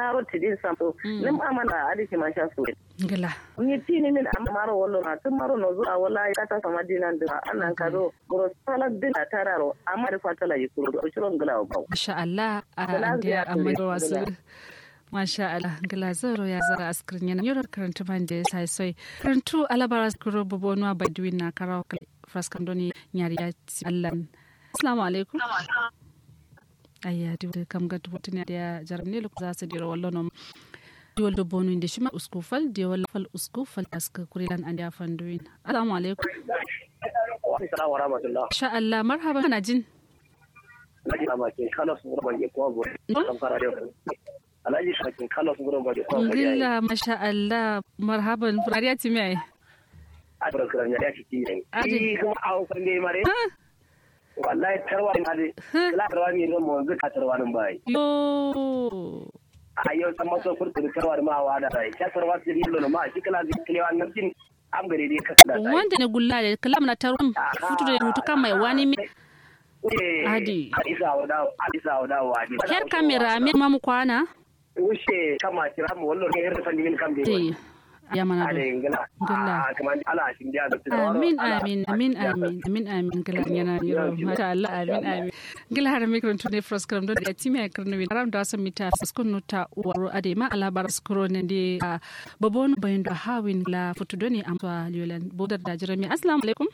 maro tidin sampo nim amana adiki ma sha so gila ni tini min amma maro wallo na tun maro no zuwa wala ka ta sama dinan da annan ka do bro sala din ta tararo amma da fatala yi kuro do shiron gila ba masha Allah a da amma da wasu Masha Allah, gila zaro ya zara askirin yana yoro karanta ban da ya sai sai. Karantu alabara skuro bobo nuwa badwin na karawa fraskan doni nyari ya ci Allah. Assalamu alaikum. Ayya, di kam ga dubu tuni da ya jaram ne lokacin za su dira wallo nom. Di wallo bonu inda shi ma uskufal, di wallo fal uskufal aska kurilan an da fanduin. Assalamu alaikum. Assalamu wa rahmatullah. Sha Allah, marhaba kana jin. Alhaji Amakin Kano sun gurban ke kuma gobe. Kan fara da Alhaji Amakin Kano sun gurban ke kuma gobe. Gilla, masha Allah, marhaban. Furariya ti mai. A tura kiran ya ci ci ne. Adi. Yi kuma a hukun ne mare. Wallahi tarwa ne hadi. Kila tarwa ne ga mu ga tarwa nan bai. Yo. A yau san maso furta da tarwa da ma wa da rai. Ya tarwa su yi lono ma shi kila zai kilewa nan tin am gare dai ka da sai. Wanda ne gulla da kalam na tarun futu da mutu kan mai wani mi. Adi. Isa wada Isa wada wa adi. Her kamera mi mamu kwana. Wuce kama kira mu wallo ne irin fanni min kam dai. Te. Ya mana Ale do. ngala. Ngala. Ah kaman ala shin dia da tsaro. Amin amin amin amin amin amin gila yana yiro masha Allah amin amin gila har mikron tune fros kram do da timi ay karno wi ram da sam mita skon nota waro ade ma ala bar skro ne de babon bayin da hawin la futu doni am to liolan bodar da jirami assalamu alaikum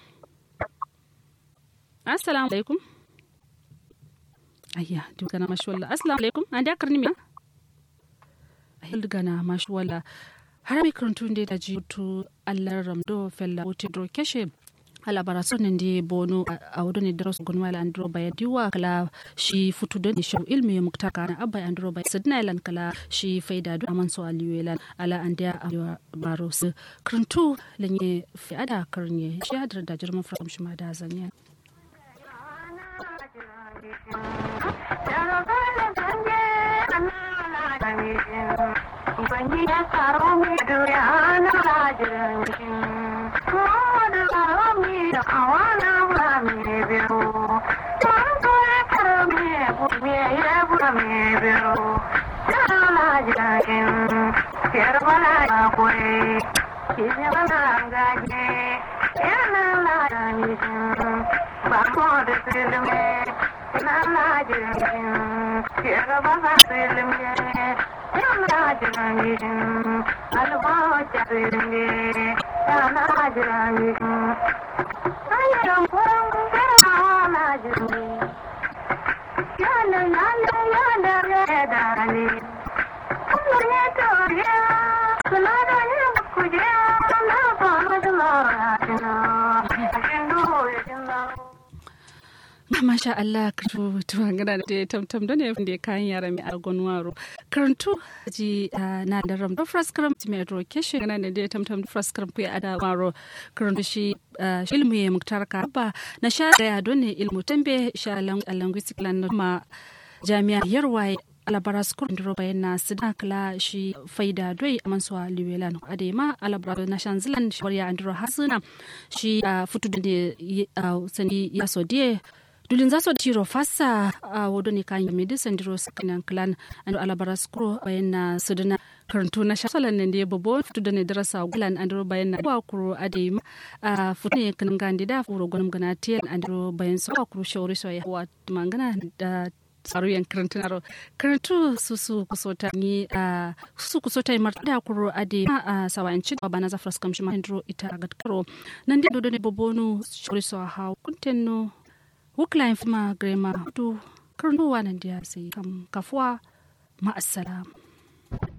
assalamu alaikum ayya dugana mashwalla assalamu alaikum an da karni mi hilgana mashwalla har mai karantun da ji tu allar ramdo fella wuti dro keshe alabara son ndi bono a wudu ne daros gonwa la andro baya diwa kala shi futu da ni shau ilmi ya mukta kana abba andro baya sidna ilan kala shi faida do aman so aliyu ilan ala andiya a baro su karantu lanye fi ada karnye shi hadar da jirman from shi ma da zanya masha Allah karu tuwa gana da tamtam da ne da kayan yara mai argon waro karantu ji na da ram da fras karam ti mai ro keshe gana da da tamtam da fras karam ku ada waro karantu shi ilmu ya muktar ka ba na sha da ya don ne ilmu tambe sha linguistic lan ma jami'a yarwaye alabaras kur ndiro bayan na sida kala shi faida doi amansuwa liwelan adema alabara na shanzilan shi warya andiro hasuna shi futu da sani ya sodie dulin za su tiro fasa a wado ne kan yamidi sandiro sakinan klan ando alabaras kuro bayan na sudana karantu na shasalan ne da babo fitu da ne darasa gulan andiro bayan na wa kuro ade a fitu ne kan gandi da kuro gonum gana tiyan andiro bayan su wa kuro shawari so ya wa mangana da tsaro yan karantu na karantu su su kusota ni a su kusota mar da kuro ade a sawancin ba na zafras kamshi ma andiro ita gadkaro nan da dodo ne bobonu shawari so ha kuntenno wukla fima grema tu karnuwa nan da sai kam kafuwa ma'assalam